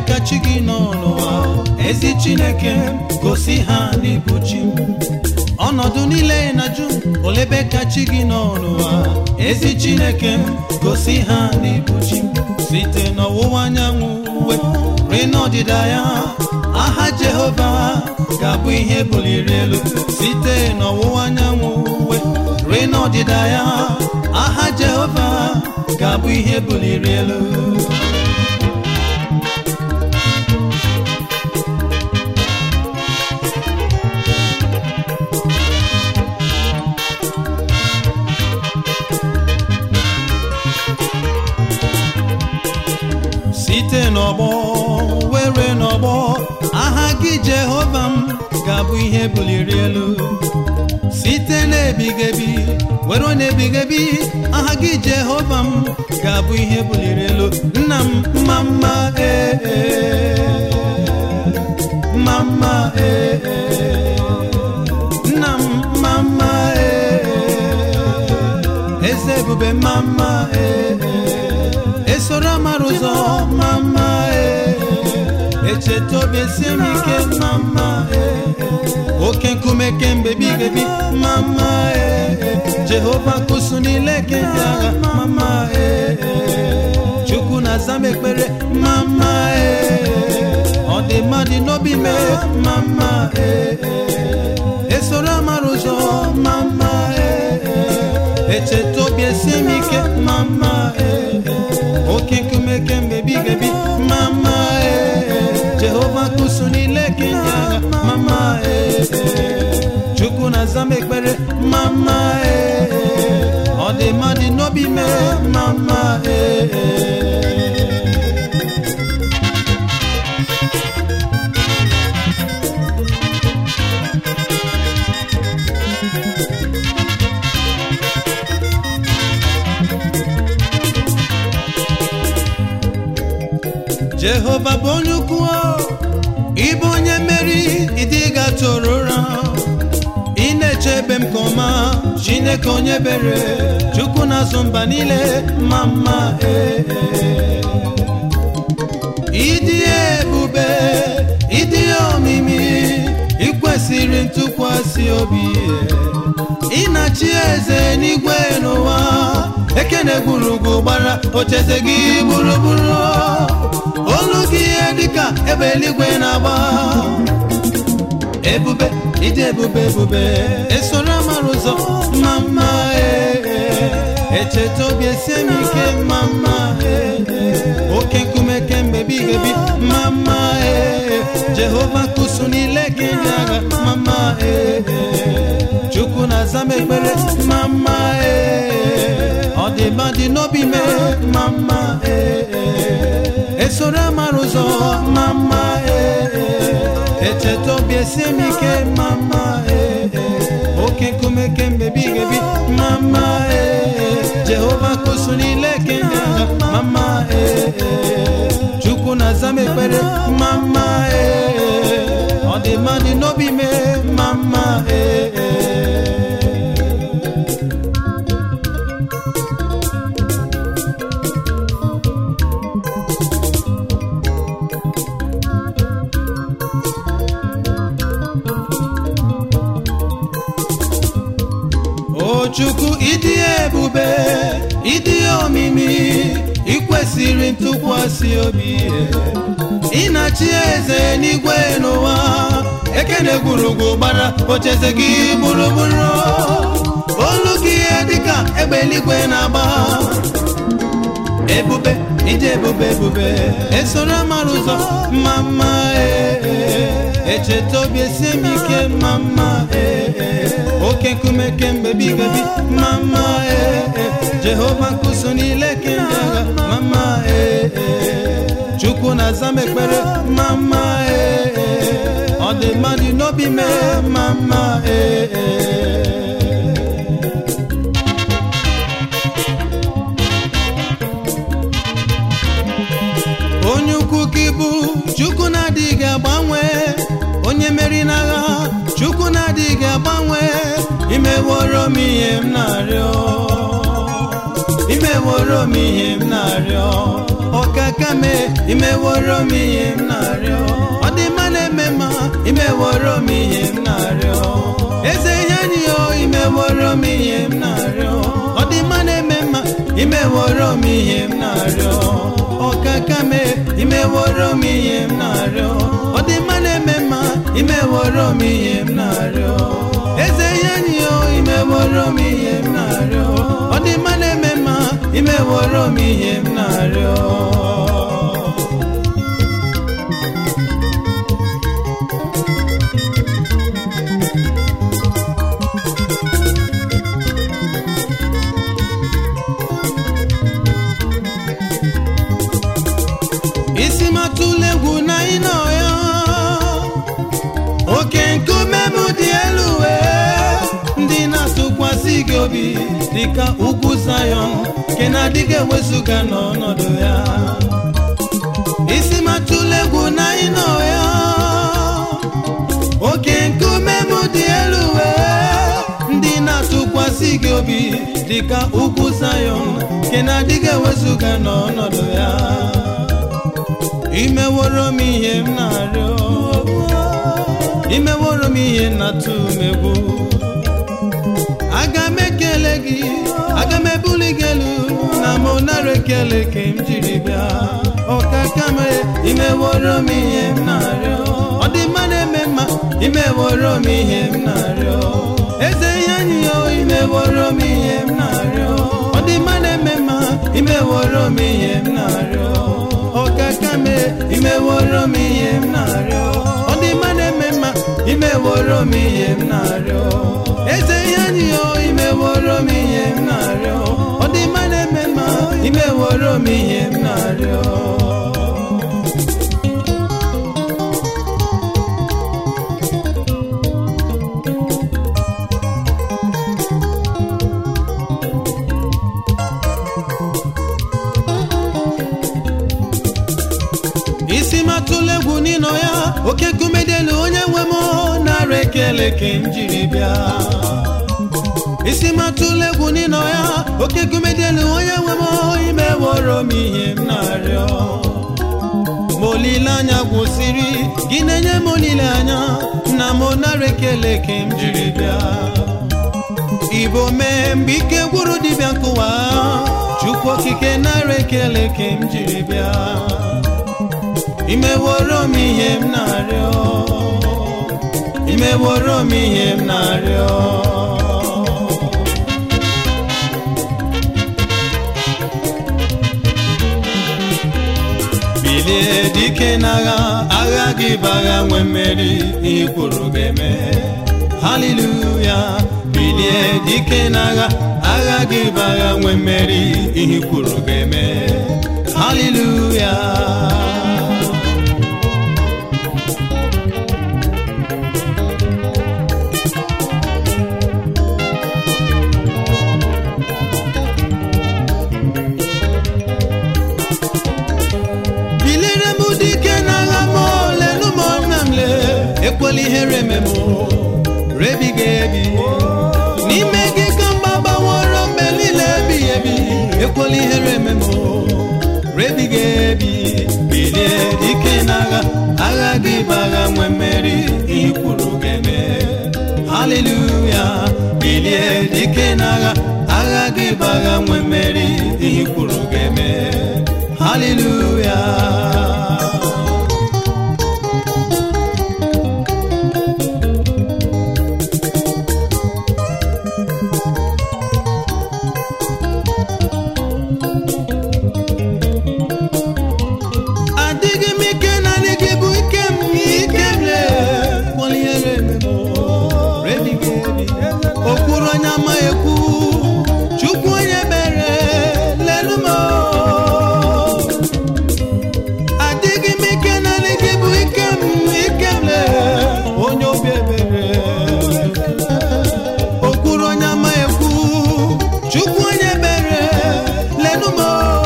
ka chi gị nọ n'ụwa ezi chineke gosi ha n'ịbụ chi ọnọdụ niile na-ajụ olebe ka chi gị nọ n'ụwa ezi chineke gosi ha n'ịbụ chi site n'ọwụwa anyanwụ uwe rue n'ọdịda ya aha jehova ga-abụ ihe buliri elu site n'ọwụwa anyanwụ uwe rue n'ọdịda ya aha jehova ga-abụ ihe buliri elu site n'ọgbọ were n'ọgbọ aha gị jehova m ga-abụ ihe buliri elu site n'ebigebi were n'ebigebi aha gị jehova m ga-abụ ihe buliri elu nna m mma mma ee mma mma ee nna m mma mma ee eze ebube mma mma ee esoro amara ụzọ mama ee echeta obi esie m ike mama ee oke nkume kemgbe bigebi mama ee jehova kụsụ niile kemgbe agha mama ee chukwu na-aza m ekpere mama ee ọ dị mmadụ n'obi mee mama ee esoro amara ụzọ mama ee echeta obi esie m ike mama ee oke nkume kemgbe bigebi mama ee jehova kụsụ niile kenya agha mama ee chukwu na-aza m ekpere mama ee ọ dị mmadụ n'obi mee mama ee jehova bụ onye ukwu ịbụ onye mmeri ịdịga toro ụra ị na-eche ebe m ka ọma chineke onye bere chukwu na-azụ mba niile ma mma ee ịdị ebube ịdị omimi ikwesịrị ntụkwasị obi ị na-achị eze n'igwe n'ụwa ekene gburugburu gbara ocheze gị gburugburu olu gị ihe dịka ebe eluigwe na-agba ebube ịdị ebube ebube esoro amara ụzọ mma mma ee echeta obi esie m ike mma mma ee oke nkume kemgbe bigebi mma mma ee jehova kụsụ niile ka ndị agha mma mma ee chukwu na-aza m ekpere mma mma ee ọ dị mma dị n'obi mee mma mma ee esoro amara ụzọ mma mma ee echeta obi esie m ike mma mma ee oke nkume kemgbe bigebi mma mma ee jehova kụsụ niile kemgbe agha mma mma ee chukwu na-aza m ekpere mma mma ee ọ dị mma dị n'obi mee mma mma ee o chukwu ịdị ebube ịdị omimi ikwesịrị ntụkwasị obi ị na-achị eze n'igwe n'ụwa ekene gburugwu gbara ocheze gị gburugburu olu gị ihe dịka egbe eluigwe na-agba ebube ịdị ebube ebube esoro amara ụzọ mma mma ee echeta obi esie m ike mma mma ee oke nkume kemgbe bigebi mma mma ee jehova nkụso niile kemgbe agha mma mma ee chukwu na-aza m ekpere mma mma ee ọ dị mmadụ n'obi mee mma mma ee onye ukwu ka ịbụ chukwu na-adịghị agbanwe onye meri n'agha chukwu na-adịghị agbanwe imeworo m ihe m na-arịọ imeworo m ihe m na-arịọ ọkaka me imeworo m ihe m na-arịọ ọ dị mma na-eme mma imeworo m ihe m na-arịọ eze ihe anyị o imeworo m ihe m na-arịọ ọ dị mma na-eme mma imeworo m ihe m na-arịọ ọkaka me imeworo m ihe m na-arịọ ọ dị mma na-eme mma imeworo m ihe m na-arịọ eze ihe anyị o imeworo m ihe m na-arịọ ọ dị mma na-eme mma imeworo m ihe m na-arịọ isi matụla egwu na ịnọ ya oke nkume m dị elu wee ndị na-atụkwasị gị obi dịka ugwu Zayọn nke na-adịghị ewezụga n'ọnọdụ ya isi matụla egwu na ịnọ ya oke nkume m dị elu wee ndị na-atụkwasị gị obi dịka ugwu Zayọn nke na-adịghị ewezụga n'ọnọdụ ya imeworo m ihe m na-arịọ imeworo m ihe na-atụ m egwu aga m ekele gị aga m ebuli gị elu na m nara ekele ka m jiri bịa ọkaka m imeworo m ihe m na-arịọ ọ dị mma na-eme mma imeworo m ihe m na-arịọ eze ihe anyị o imeworo m ihe m na-arịọ ọ dị mma na-eme mma imeworo m ihe m na-arịọ ọkaka me imeworo m ihe m na-arịọ ọ dị mma na-eme mma imeworo m ihe m na-arịọ eze ihe anyị o imeworo m ihe m na-arịọ ọ dị mma na-eme mma imeworo m ihe m na-arịọ isi matụla egwu n'ịnọ ya oke nkume dị elu onye nwe m nara ekele ka m jiri bịa isi matụla egwu n'ịnọ ya oke nkume dị elu onye nwe m imeworo m ihe m na-arịọ ma olileanya gwụsịrị gị na-enye m olileanya na m nara ekele ka m jiri bịa igbo mee mgbe ike gwụrụ dibịa nkụwa chukwu okike nara ekele ka m jiri bịa imeworo m ihe m na-arịọ imeworo m ihe m na-arịọ bilie dike n'agha agha gị bụ agha nwe mmeri ihe kwuru ga-eme haleluya bilie dike n'agha agha gị bụ agha nwe mmeri ihe kwuru ga-eme haleluya bilire m dike n'agha m lelu m nna m le ekwela ihere eme m rebiga ebi n'ime gị ka mgba gbaworo mgbe niile ebighị ebi ekwela ihere eme m rebiga ebi bilie dike n'agha agha gị bụ agha nwe mmeri ihe kwuru ga-eme haleluya bilie dike n'agha agha gị bụ agha nwe mmeri ihe kwuru ga-eme haleluya adịghị m ike na adịghị bụ ike m ike m lee kwaliere m rebiga ebi okwuru onye ama ekwu chukwu onye mere lelu m adịghị m ike na adịghị bụ ike m ike m lee onye obi ebere okwuru onye ama ekwu chukwu onye mere lelu m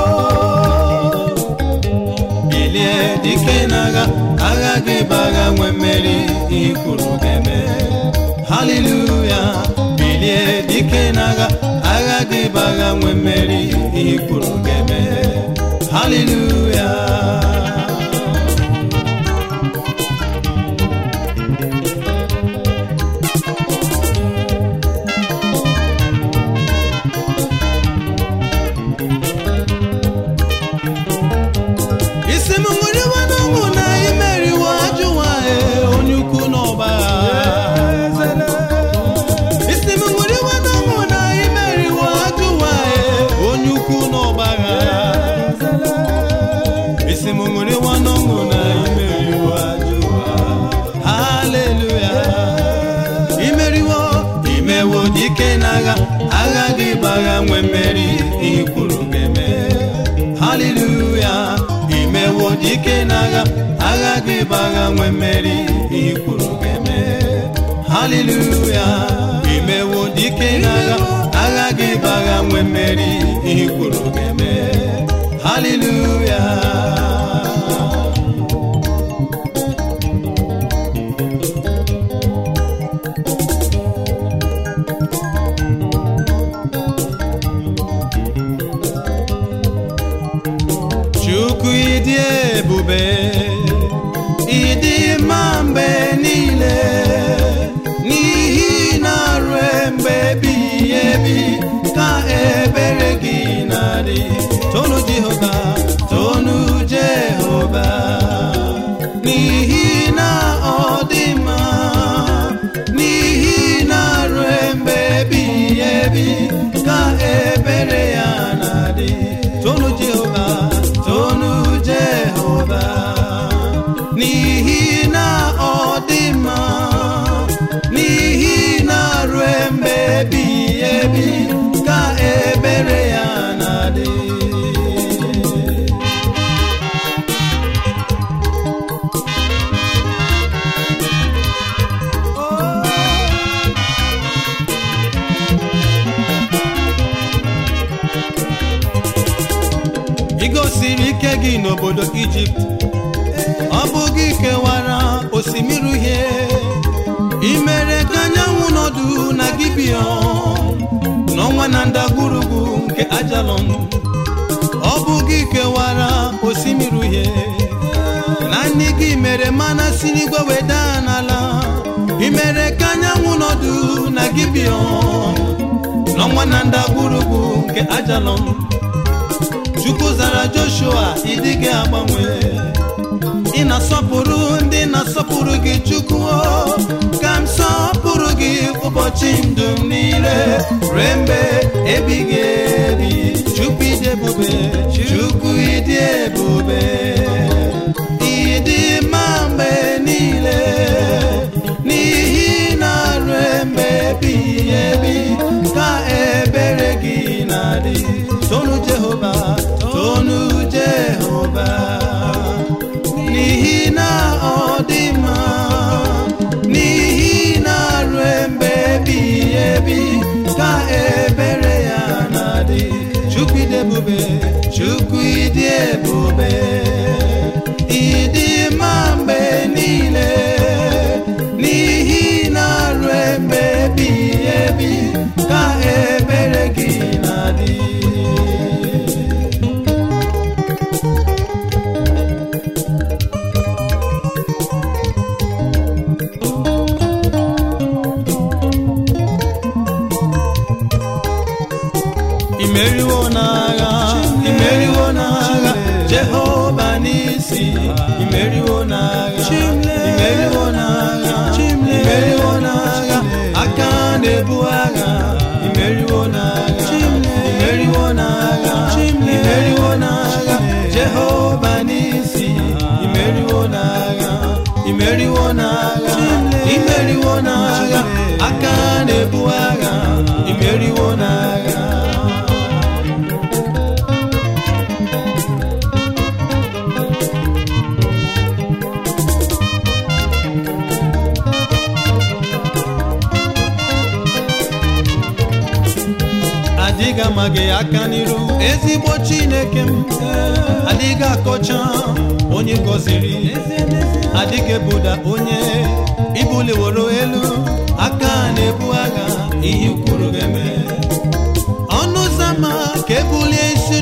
bilie dike n'agha agha gị bụ agha nwe mmeri ihe kwuru ga-eme haleluya bilie dike n'agha agha gị bụ agha nwe mmeri ihe kwuru ga-eme haleluya isi m ṅụrịwa n'ọṅụ na imeriwo ajụwa onye ukwu n'ọgba isi m ṅụrịwa n'ọṅụ na imeriwo ajụwa onye ukwu n'ọgba isi m ṅụrịwa n'ọṅụ na imeriwo ajụwa haleluya imeriwo imewo dike n'agha agha gị gbagha nwe mmeri ihe kwuru ga-eme haleluya imewo dike n'agha agha gị gbagha nwe mmeri ihe kwuru ga-eme haleluya imewo dike n'agha agha gị gbagha nwe mmeri ihe kwuru ga-eme haleluya Chukwu ịdị ebube ịdị mma mgbe niile n'ihi na ruo mgbe ebighị ebi ka ebere gị na-adị tonu Jehova tonu Jehova n'ihi na ọ dị mma n'ihi na ruo mgbe ebighị ebi ka ebere ya na-adị tonu Jehova tonu Jehova n'ihi na ọ dị mma n'ihi na ruo mgbe ebighị ebi ka ebere ya na-adị ị gosiri ike gị n'obodo ijipt ọ bụ gị kewara osimiri uhie ị mere ka anyanwụ nọdụ na gibion n'ọnwa na ndagwurugwu nke ajalon ọ bụ gị kewara osimiri uhie naanị gị mere mana si n'igwe weda n'ala ị mere ka anyanwụ nọdụ na gibion n'ọnwa na ndagwurugwu nke ajalon chukwu zara joshua ịdịghị agbanwe ị na-asọpụrụ ndị na-asọpụrụ gị chukwu o, ka m sọpụrụ gị ụbọchị ndụ m niile ruo mgbe ebighị ebi chukwu ịdị ebube chukwu ịdị ebube ịdị mma mgbe niile n'ihi na ruo mgbe ebighị ebi ka ebere gị na-adị tonu jehova tonu jehova n'ihi na ọ dị mma n'ihi na ruo mgbe ebighị ebi ka ebere ya na-adị chukwu ịdị ebube chukwu ịdị ebube ịdị mma mgbe niile n'ihi na ruo mgbe ebighị ebi ka ebere gị na-adị imeriwo n'agha imeriwo n'agha jehova n'isi imeriwo n'agha imeriwo n'agha imeriwo n'agha aka na-ebu agha imeriwo n'agha imeriwo n'agha imeriwo n'agha jehova n'isi imeriwo n'agha imeriwo n'agha imeriwo n'agha aka na-ebu agha imeriwo n'agha adịghị ama gị aka n'iru ezigbo chineke m adịghị akọcha onye gọziri adịghị ebuda onye ibuliworo elu aka na-ebu agha ihe kwuru ga-eme ọnụ ụzọ ama ka ebulie isi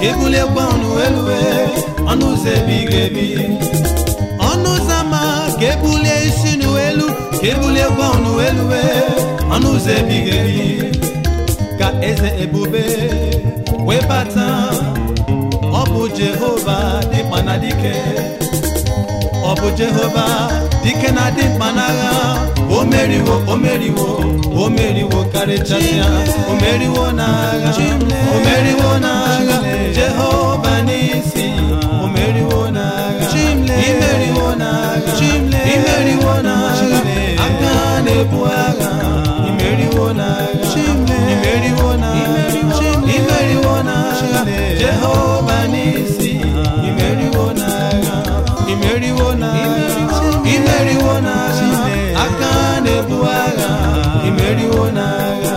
ebuliekwa ọnụ elue ọnụ ụzọ ebighị ebi ọnụ ụzọ ama ka ebulie isi n'elu ka ebuliekwa ọnụ elue ọnụ ụzọ ebighị ebi ka eze ebube wee bata ọ bụ jehova dịkpa na dike ọ bụ jehova dike na dị mkpa n'agha o meriwo o meriwo o meriwo karịchasịa o meriwo n'agha o meriwo n'agha jehova n'isi o meriwo n'agha imeriwo n'agha imeriwo n'agha aka na-ebu agha imeriwo n'agha imeriwo n'agha imeriwo n'agha jehova n'isi imeriwo n'agha imeriwo n'agha imeriwo n'agha aka na-ebu agha imeriwo n'agha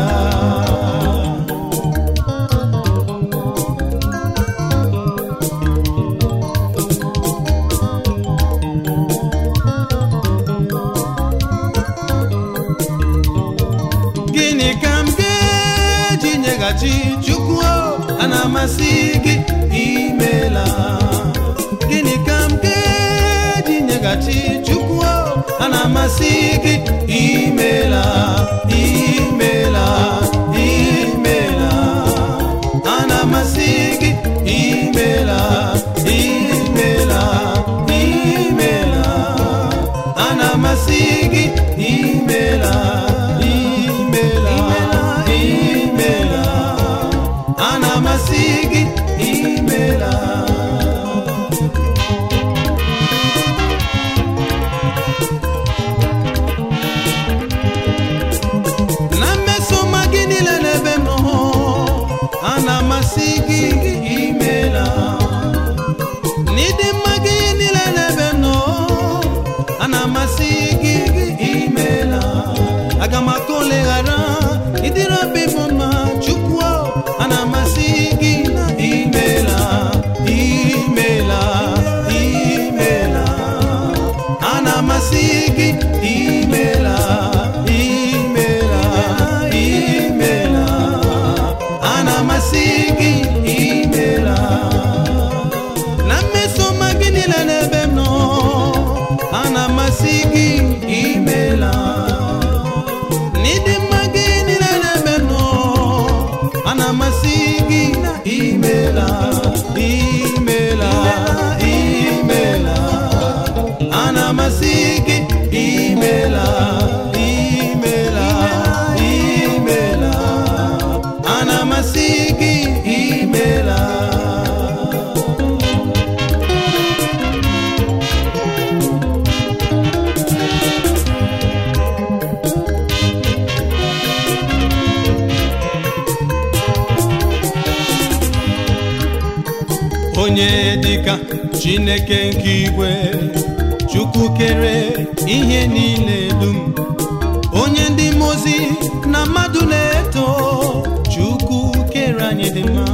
gịnị ka m ga-eji nyeghachi chukwu a na-amasị gị imela gịnị ka m ga-eji nyeghachi chukwu a na-amasị gị imela imela imela a na-amasị gị imela imela imela a na-amasị gị imela imela imela a na-amasị gị imela na mmesoma gị niile n'ebe m nọ a na-amasị gị imela n'ịdị mma gị niile n'ebe m nọ a na-amasị gị imela aga m aka oleghara ịdịrị obi m mma chukwu a na-amasị gị imela imela imela a na-amasị gị imela imela imela a na-amasị gị imela na mmesoma gị niile n'ebe m nọ a na-amasị gị imela n'ịdị mma gị niile n'ebe m nọ a na-amasị gị imela imela imela a na-amasị gị imela imela imela a na-amasị gị imela onye dịka chineke nke igwe chukwu kere ihe niile dum onye ndị mozi na mmadụ na-eto chukwu kere anyị dị mma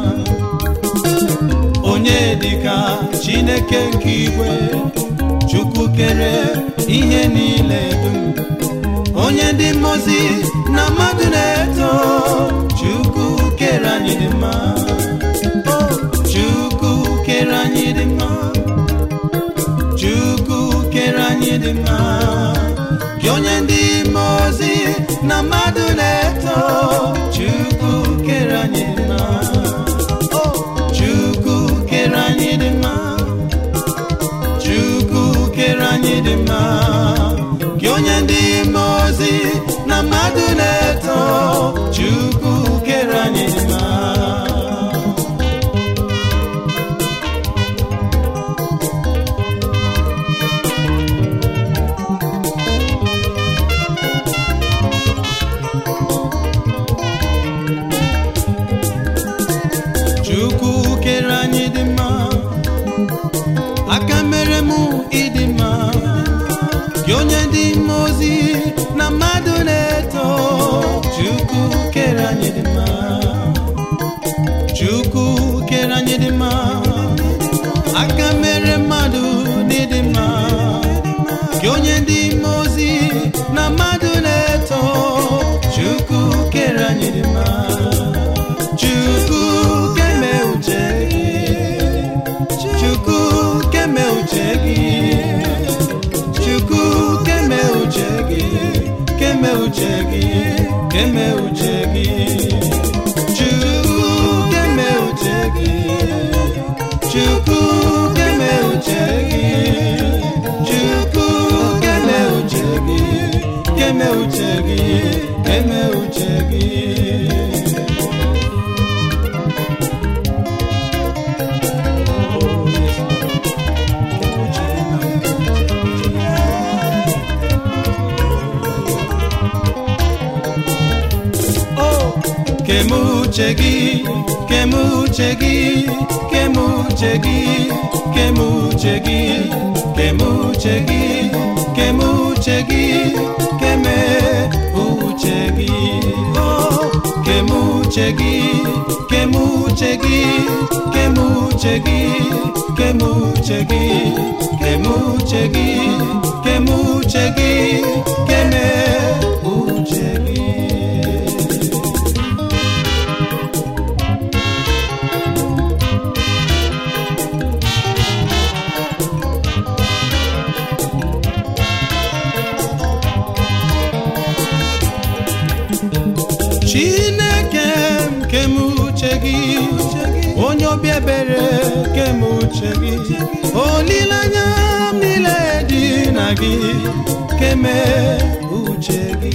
onye dịka chineke nke igwe chukwu kere ihe niile dum onye ndị mozi na mmadụ na-eto chukwu kere anyị dị mma chukwu kere anyị dị mma chukwu kere anyị dị mma gị onye ndị mmụọ ozi na mmadụ na-eto chukwu kere anyị dị mma chukwu kere anyị dị mma chukwu kere anyị dị mma gị onye ndị mmụọ ozi na mmadụ na-eto chukwu kere anyị dị mma chukwu kere anyị dị mma aka mere mụ ịdị mma gị onye dị mma ozi na mmadụ na-eto chukwu kere anyị dị mma chukwu kere anyị dị mma aka mere mmadụ n'ịdị mma gị onye dị mma ozi na mmadụ na-eto chukwu kere anyị dị mma chukwu keme uche gị keme uche gị keme uche gị chukwu keme uche gị chukwu keme uche gị chukwu keme uche gị keme uche gị keme uche gị kemuche gị kemuche gị kemuche gị kemuche gị kemuche gị kemuche gị keme uche gị Oh, kemuche gị kemuche gị kemuche gị kemuche gị kemuche gị kemuche gị keme uche gị chineke m kemuche gị onye obi ebere kemuche gị olileanya m niile dị na gị keme uche gị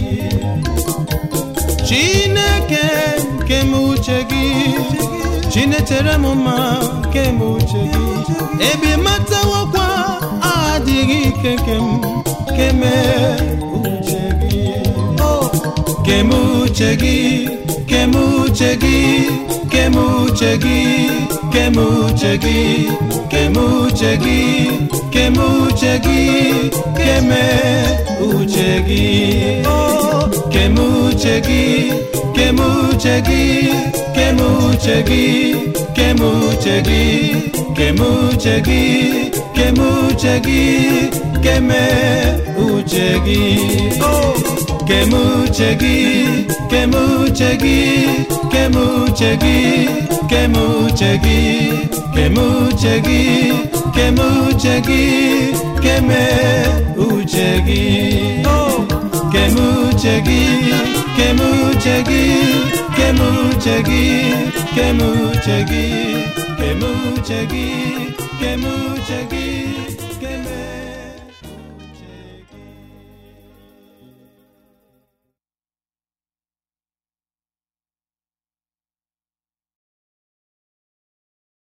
chineke m kemuche gị chinetere m mma kemuche gị ebi matawokwa adịghị ike nke m keme uche gị Oh, kemuche gị kemuche gị kemuche gị kemuche gị kemuche gị kemuche gị keme uche gị Oh, kemuche gị kemuche gị kemuche gị kemuche gị kemuche gị kemuche gị keme uche gị Oh, kemuche gị kemuche gị kemuche gị kemuche gị kemuche gị kemuche gị keme uche gị Oh, kemuche gị kemuche gị kemuche gị kemuche gị kemuche gị kemuche gị